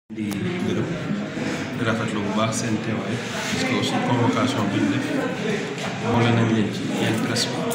di gërëm di rafetlu bu baax seen teewaay parce que aussi convocation bi ñu def boole nañ leen ci yenn presse bi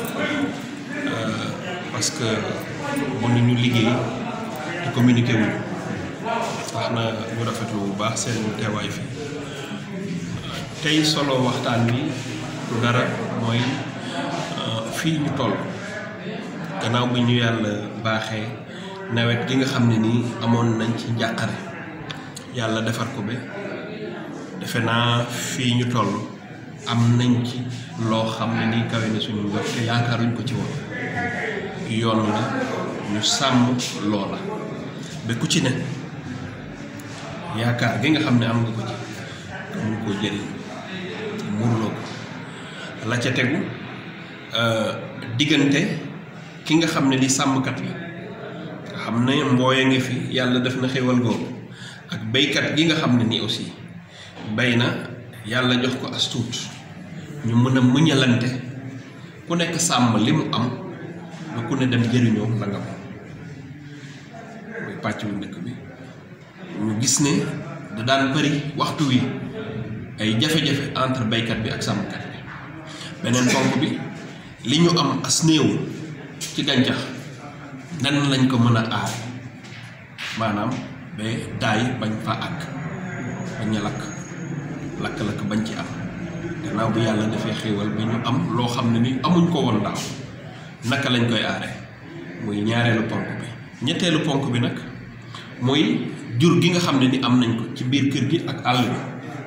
parce que mënuñu liggéey te communiqué wuñu tax na ñu rafetlu bu baax seen teewaay fii tey solo waxtaan bi du dara mooy fii ñu toll gannaaw bi ñu yàlla baaxee nawet gi nga xam ne nii amoon nañ ci njàqare yàlla defar ko ba defe naa fii ñu toll am nañ ci loo xam ne nii kawe na suñu njort te yaakaaruñ ko ci woon yoon la ñu sàmm loola ba ku ci ne yaakaar gi nga xam ne am nga ko ci nga mun koo jëriñ muurloo ko la ca tegu diggante ki nga xam ne li sàmmkat la nga xam ne mbooya ngi fi yàlla def na xéwal googu ak béykat gi nga xam ne nii aussi bay na yàlla jox ko as tuut ñu mën a muñalante ku nekk sàmm li mu am ba ku ne dem jëriñoo la nga moom muy pàcc bu ndëkk bi ñu gis ne da daan bëri waxtu wi ay jafe-jafe entre béykat bi ak sàmmkat bi beneen ponk bi li ñu am as néew ci gàncax nan lañ ko mën a aar maanaam ba daay bañ fa àgg bañ a lakk lakk-lakk bañ ci am gannaaw bi yàlla dafay xéewal bi ñu am loo xam ne ni amuñ ko woon daaw naka lañ koy aare muy ñaareelu ponk bi ñetteelu ponk bi nag muy jur gi nga xam ne ni am nañ ko ci biir kër gi ak àll bi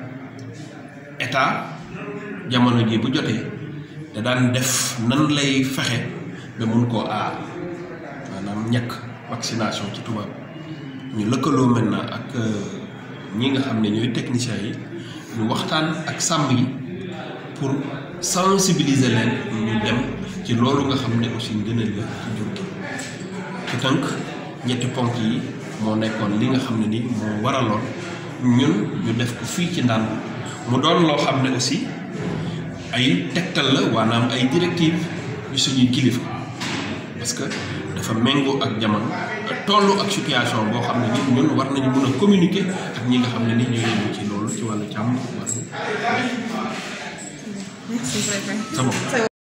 état jamono ji bu jotee da daan def nan lay fexe ba mun koo aar maanaam ñàkk vaccination ci tubaab ñu lëkkaloo maintenant ak ñi nga xam ne ñooy techniciens yi ñu waxtaan ak sàmm yi pour sensibiliser leen ñu dem ci loolu nga xam ne aussi ngëneel la ci jur gi ci tënk ñetti ponk yi moo nekkoon li nga xam ne ni moo waraloon ñun ñu def ko fii ci ndànd mu doon loo xam ne aussi ay tegtal la waanaam ay directive yu suñuy kilifa parce que dafa méngoo ak jamono tollu ak situation boo xam ne ni ñun war nañu mën a communiquer ak ñi nga xam ne ni ñooy yëngu ci loolu ci wàllu càmm wàllu. Merci, préfet. C'est bon.